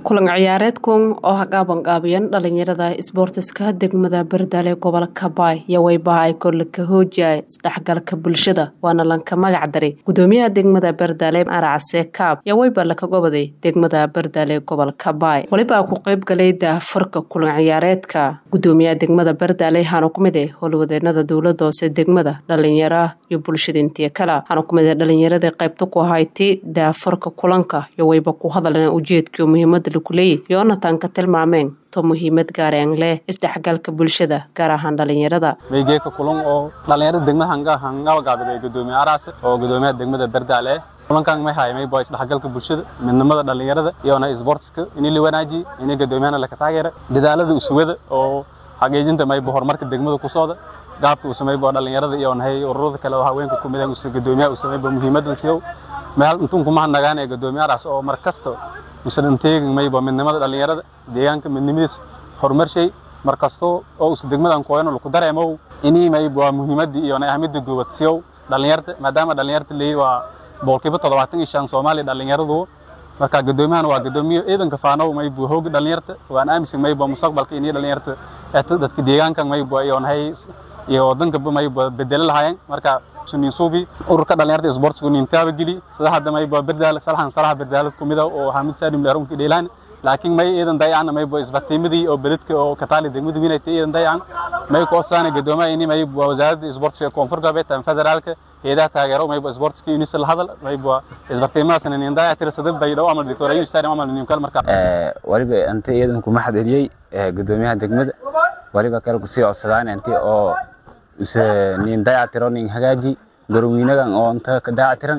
kulan ciyaareedkan oo hagaabanqaabiyan dhalinyarada isboortiska degmada bardaale gobolka baay iyo weybaha ay korlaka hoojiyay isdhexgalka bulshada waana lanka magac daray gudoomiyaha degmada bardaale aracase kaab iyo weyba laka goboday degmada bardaale gobolka baay weliba ku qeyb galay daafurka kulan ciyaareedka gudoomiyaha degmada bardaale waxaana kumid ah howlwadeenada dowlada hoose degmada dhalinyara iyo bulshada intiya kale waxaana kumid ah dhalinyarada qeybta ku ahayti daafurka kulanka iyo weyba ku hadalna ujeedkii muhiimada lakuleeyay yoonatan ka tilmaameen to muhiimad gaareen leh isdhexgalka bulshada gaar ahaan dhalinyarada weygeeka kulan oo dhalinyarada degmada hangabagaabid ee gudoomiye araase oo gudoomiyaha degmada bardaale ah kulankan may haymay baa isdhexgalka bulshada midnimada dhalinyarada iyona isboortiska ini la wanaajiye ini gudoomiyahana laka taageera dadaalada usugada oo xaqiijinta mayba horumarka degmada ku socda gaabka uu samayba dhalinyarada iyo nahay ururada kale oo haweenka ku midaan gudoomiyaha uu samayba muhiimadan siyow meel intuun kuma nagaan ee gudoomiyahadaas oo mar kasta usan teegin mayba midnimada dhalinyarada deegaanka midnimadiis horumar shay mar kasto oo usa degmadan kooyano laku dareemow inii mayba waa muhiimadii iyo ahmida goobad siyow dhalinyarta maadaama dhalinyarta leeyi waa boqolkiiba toddobaatan iyo shan soomaaliya dhalinyaradu marka gudoomiyahan waa gudoomiye ciidanka faanow mayba hooga dhalinyarta waan aaminsan mayba mustaqbalka inii dhalinyarta dadka deegaankan mayba iyo nahay iyo wadankaba mayba bedelo lahaayeen marka subi ururka dhalinyarta isboortigu nintaaba geli sida hadda mayba berdaal salaxan salaxa berdaalad kumid ah oo hamid salim dheerunka dheelaan laakiin may iidan dayacna mayba isbartiimadii oo beledka oo kataali degmada winayta iidan dayacan may ku odsaana gudoomaha ini mayba wasaaradda isboortiga koonfur galbeed tan federaalka heedaha taageero mayba isboortiska unisa la hadal mayba isbartiimadaasna nin dayac tira sadad bay dhow amal victoria yu stadium amal ninkal marka waliba anta iidan kuma xadiriyey gudoomiyaha degmada waliba kale kusii codsadaan anti oo use nin dayactiro nin hagaaji garoweynagan oo inta ka dayactiran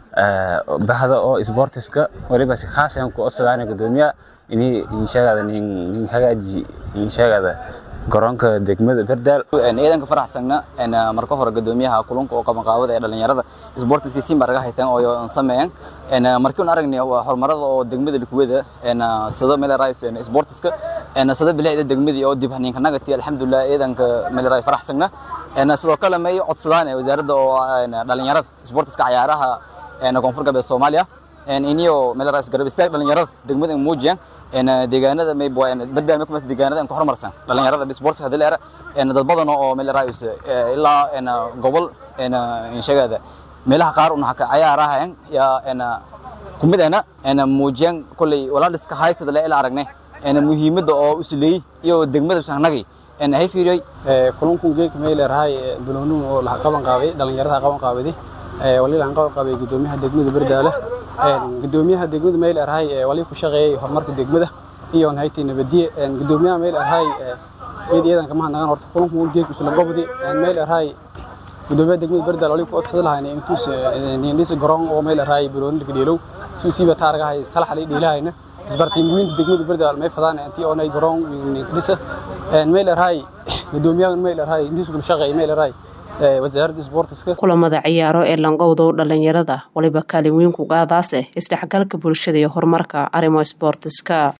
bahda oo isboortiska waliba si khaas aan ku codsadaan gudoomiyaha ini inshagada nin nin hagaaji inshagada garoonka degmada berdaal ciidanka faraxsagna marka hore gudoomiyaha kulanka oo qabanqaabada ee dhalinyarada isboortiska siin baa laga haytaan oo sameeyaan markii aan aragnay horumarada oo degmada likuwada sida melerais isboortiska sida bilicda degmadii oo dib haninka nagati alxamdulilah ciidanka melerais faraxsagna sidoo kale may codsadaan wasaaradda oo dhalinyarada isboortiska cayaaraha koonfur galbeed soomaaliya iniyo melerais garab istaag dhalinyarada degmada muujiyaan deegaanada may bardaal kuma deegaanada ka horumarsan dhalinyarada sports hadii leera dad badan oo meel raayus ilaa gobol inshagada meelaha qaar una ka cayaaraha ya kumidana ana muujiyan kulay walaaliska haysada la ila aragnay ana muhiimada oo usley iyo degmada sanagay ana hay fiiriyay kulanku geek meel raay bulonu oo la qaban qaabay dhalinyarada qaban qaabay waliba aan qaban qaabay gudoomiyaha degmada bardaale gudoomiyaha degmada meel arhay wali ku shaqeeyay horumarka degmada iyo hay'adda nabadiye gudoomiyaha meel arhay eed ciidanka ma nagan horta kulanku uu geek isla gobdi meel arhay gudoomiyaha degmada bardaal wali ku codsaday lahayn intuus niindis garoon oo meel arhay bulooni laga dheelow suu siiba taargahay salax la dheelahayna isbartiimiinta degmada bardaal may fadaan intii oo nay garoon dhisa meel arhay gudoomiyaha meel arhay intiis ku shaqeeyay meel arhay kulamada ciyaaro ee langowdow dhalinyarada waliba kaalin weyn ku qaadaase isdhexgalka bulshada iyo horumarka arrimo isboortiska